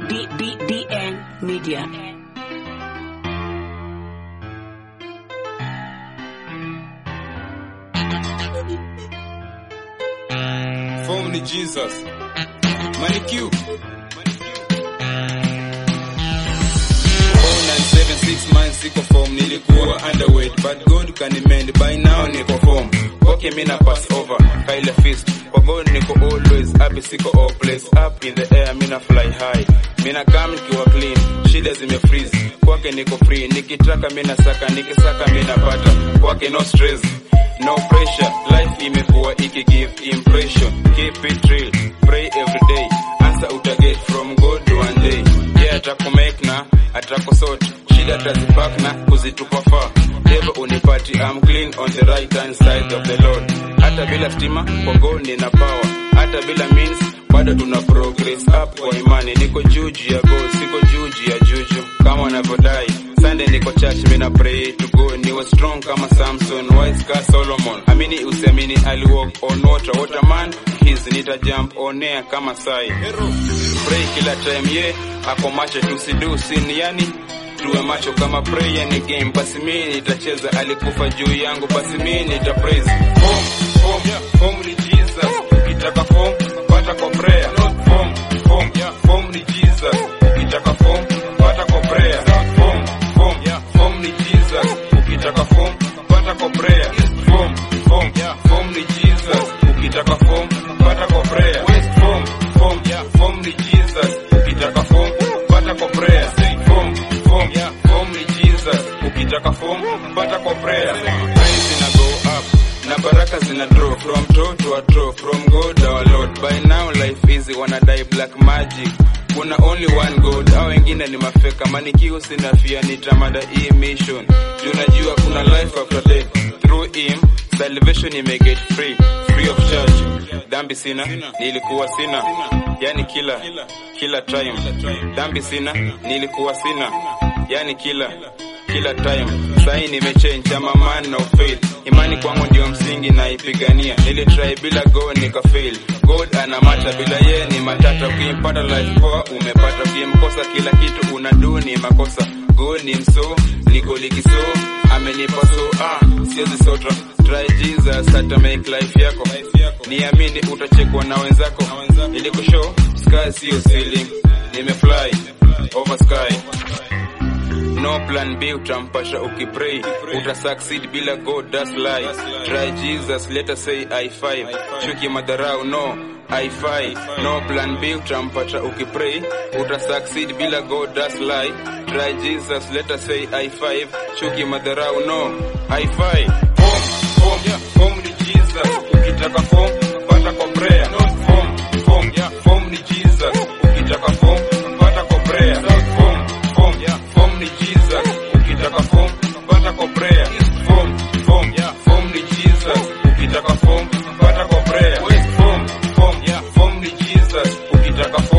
B, B, BN Media. Form ni Jesus. Money Q. 497 months siko form nilikuwa underweight but God kanimend by now niko form okay mina pass over Kyle fist kwa God niko always happy siko all place up in the air mina fly high mina come nikiwa clean shida zime freeze kwake niko free nikitaka mina saka nikisaka mina pata kwake no stress no pressure life imekuwa iki give impression keep it real pray every day answer utaget from God one day yeah atakumake na atakusort shida atazipak na kuzitupa far devil unipati I'm clean on the right hand side of the Lord hata bila stima kwa God nina power hata bila means bado tuna progress up kwa imani niko juju ya God siko juju ya juju kama wanavyodai Sunday niko church mina pray to go niwe strong kama Samson wise ka Solomon amini usiamini ali walk on water water man his nita jump on air kama sai pray kila time ye ako macho tusidu sin yani tuwe macho kama prayer ni game basi mimi nitacheza alikufa juu yangu basi mimi nita praise form form form ni Jesus ukitaka form pata kwa prayer form form form ni Jesus ukitaka form pata kwa prayer form form form ni Jesus ukitaka form pata kwa prayer form form form ni Jesus ukitaka form pata kwa prayer form form form ni Jesus ukitaka form pata kwa prayer form form form ni Jesus ukitaka form pata kwa prayer praise zina go up na baraka zina draw from toe to a draw from God our Lord by now life easy wanadai black magic kuna only one God au wengine ni mafeka manikiu sina fia nitamada hii mission juu najua kuna life after death through him salvation imeget free free of charge dhambi sina nilikuwa sina yani kila kila time dhambi sina nilikuwa sina yani kila kila time sahi nimechange ama man of faith imani kwangu ndio msingi naipigania nilitry bila go nika fail god ana mata bila ye ni matata ukimpata life poa umepata ukimkosa kila kitu unadu ni makosa go ni mso niko likiso amenipa so ah siwezi sotra try jesus hata make life yako niamini utachekwa na wenzako ilikushow sky sio ceiling nimefly over sky no plan b utampasha ukipray uta succeed bila god that's lie try jesus let us say i5 chuki madharau no i5 no plan b utampata ukipray uta succeed bila god that's lie try jesus let us say i5 chuki madharau no i5 form form form ni jesus ukitaka form pata kwa prayer form form form ni jesus ukitaka form pata kwa prayer form form form ni jesus ukitaka form pata kwa prayer form form form ni jesus ukitaka form pata kwa prayer form form form ni jesus ukitaka form